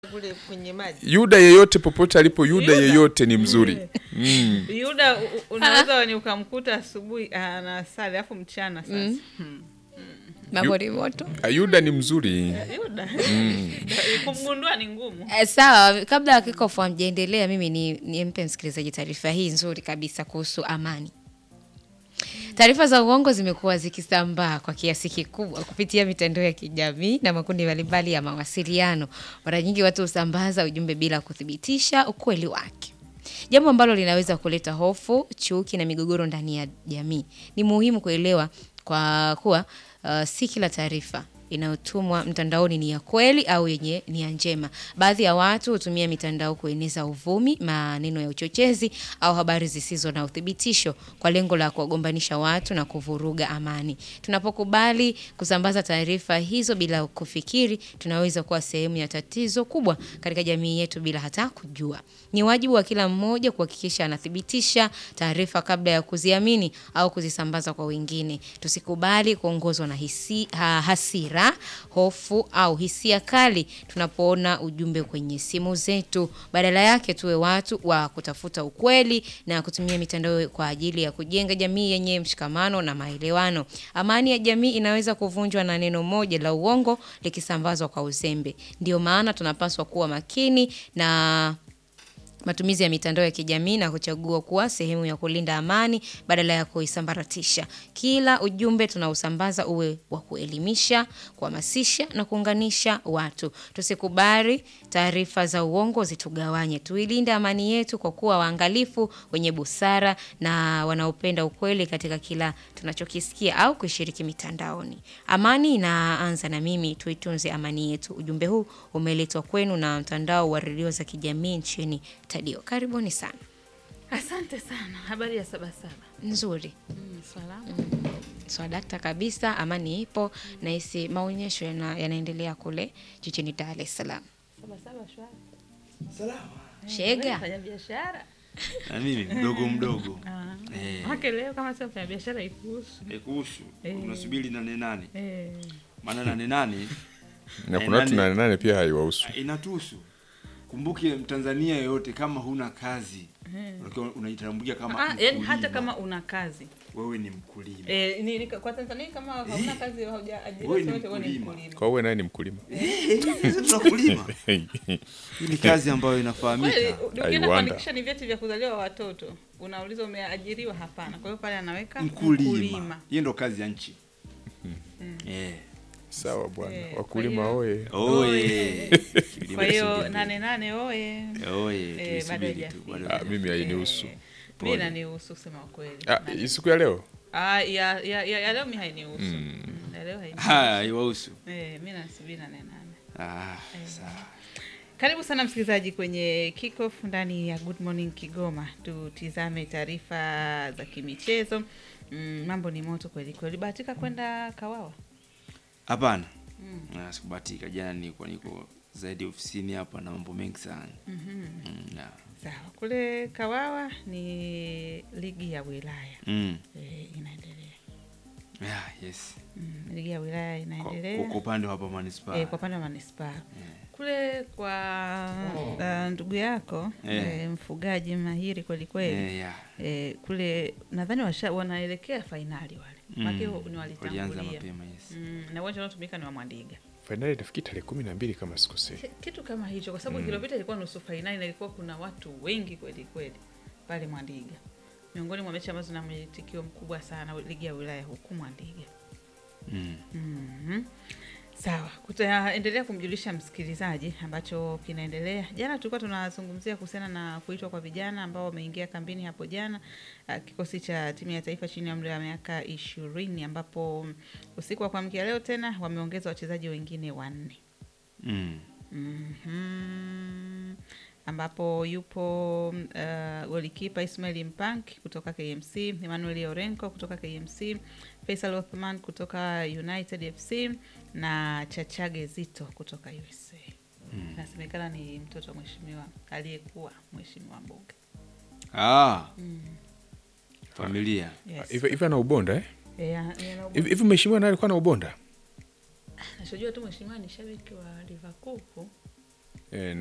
kule kwenye maji. Yuda yeyote popote alipo, Yuda Yuda. yeyote ni mzuri mm. Yuda u- u- unaweza ni ukamkuta asubuhi anasali alafu mchana sasa. Hmm. mambo ni moto Ah, Yuda ni mzuri Yuda kumgundua ni ngumu. Eh, sawa kabla ya kikofu amjaendelea mimi ni nimpe msikilizaji taarifa hii nzuri kabisa kuhusu amani taarifa za uongo zimekuwa zikisambaa kwa kiasi kikubwa kupitia mitandao ya kijamii na makundi mbalimbali ya mawasiliano mara nyingi watu husambaza ujumbe bila kuthibitisha ukweli wake jambo ambalo linaweza kuleta hofu chuki na migogoro ndani ya jamii ni muhimu kuelewa kwa kuwa uh, si kila taarifa inayotumwa mtandaoni ni ya kweli au yenye nia njema. Baadhi ya watu hutumia mitandao kueneza uvumi, maneno ya uchochezi au habari zisizo na uthibitisho kwa lengo la kuwagombanisha watu na kuvuruga amani. Tunapokubali kusambaza taarifa hizo bila kufikiri, tunaweza kuwa sehemu ya tatizo kubwa katika jamii yetu bila hata kujua. Ni wajibu wa kila mmoja kuhakikisha anathibitisha taarifa kabla ya kuziamini au kuzisambaza kwa wengine. Tusikubali kuongozwa na hisi, ha, hasira, hofu au hisia kali tunapoona ujumbe kwenye simu zetu. Badala yake tuwe watu wa kutafuta ukweli na kutumia mitandao kwa ajili ya kujenga jamii yenye mshikamano na maelewano. Amani ya jamii inaweza kuvunjwa na neno moja la uongo likisambazwa kwa uzembe. Ndio maana tunapaswa kuwa makini na matumizi ya mitandao ya kijamii na kuchagua kuwa sehemu ya kulinda amani badala ya kuisambaratisha. Kila ujumbe tunaosambaza uwe wa kuelimisha, kuhamasisha na kuunganisha watu. Tusikubali taarifa za uongo zitugawanye. Tuilinde amani yetu kwa kuwa waangalifu, wenye busara na wanaopenda ukweli katika kila tunachokisikia au kushiriki mitandaoni. Amani inaanza na mimi, tuitunze amani yetu. Ujumbe huu umeletwa kwenu na mtandao wa redio za kijamii nchini Tadio. Karibuni sana. Asante sana. Habari ya Sabasaba. Nzuri. Mm, salama. Swadakta kabisa, amani ipo na hisi maonyesho yana, yanaendelea kule jijini Dar es Salaam. Sabasaba shwari. Shega. Fanya biashara. na mimi mdogo mdogo Ah. Eh. Hake leo kama sio fanya biashara ikuhusu. kuhusu Eh. unasubiri nane nane Eh. maana nane nane na Eh, kuna watu nani- nane nane pia haiwahusu inatuhusu kumbuke mtanzania yoyote kama huna kazi unakiwa unajitambulia kama Ah, yani hata mkulima. kama una kazi. wewe ni mkulima Eh, ni, ni, kwa Tanzania kama hauna kazi haujaajiriwa Wewe ni sote wewe ni mkulima. mkulima. kwa uwe naye ni mkulima Sisi tunakulima hii ni kazi ambayo Kweli inafahamika ukienda wonder. kuandikisha ni vyeti vya kuzaliwa watoto, unauliza umeajiriwa? Hapana. Kwa hiyo pale anaweka mkulima hiyo ndo kazi ya nchi Eh. sawa bwana Eh, wakulima kwa oye Oye. Kilimo Kwa hiyo kisubiri. nane nane oye. Oye, Eh, tuisubiri bado tu, haijafika. bado Ah, haijafika. mimi hainihusu Eh, Pole. mi nanihusu kusema ukweli. Ah, Nani- hii siku ya leo Ah, ya, ya, ya, ya leo mi hainihusu. Mm, ya leo hainihusu. haya haiwahusu Eh, mi nasubiri nane nane. ah, sawa Karibu sana msikilizaji kwenye kickoff ndani ya Good Morning Kigoma. Tutizame taarifa za kimichezo. Mm, mambo ni moto kweli kweli. Bahatika kwenda Kawawa. hapana Ah, sikubahatika jana nilikuwa niko zaidi ofisini hapa na mambo mengi sana Mm, yeah. Sawa, kule Kawawa ni ligi ya wilaya Mm. e, inaendelea. Yeah, yes Mm, ligi ya wilaya Kwa- inaendelea kwa kwa upande wa hapa manispaa e, kwa upande wa manispaa kule kwa uh, ndugu yako Eh. e, mfugaji mahiri kweli kweli Eh, yeah. e, kule nadhani washa wanaelekea fainali wale Mm. make ni walianza walitangulia mapema yes mm, na uwanja unaotumika ni wa Mwandiga fainali nafikiri tarehe kumi na mbili kama sikosei Ki- kitu kama hicho, kwa sababu kilopita ilikuwa nusu fainali na ilikuwa kuna watu wengi kweli kweli pale Mwandiga, miongoni mwa mechi ambazo zina mwitikio mkubwa sana ligi ya wilaya huku Mwandiga. Mm. Mhm. Sawa, tutaendelea kumjulisha msikilizaji ambacho kinaendelea. Jana tulikuwa tunazungumzia kuhusiana na kuitwa kwa vijana ambao wameingia kambini hapo jana, uh, kikosi cha timu ya taifa chini ya umri wa miaka ishirini, ambapo mm, usiku wa kuamkia leo tena wameongeza wachezaji wengine wanne. Mm. Mhm. ambapo yupo uh, golikipa Ismail Mpank kutoka KMC, Emmanuel Orenko kutoka KMC, Faisal Othman kutoka United FC na Chachage Zito kutoka USA. Inasemekana ni mtoto wa mheshimiwa aliyekuwa mheshimiwa mbunge. Ah. familia Yes. hivi hivi ana ubonda eh? Eh, ya- yana hivi hivi mheshimiwa naye alikuwa na ubonda Nachojua tu mheshimiwa ni shabiki wa Liverpool eh,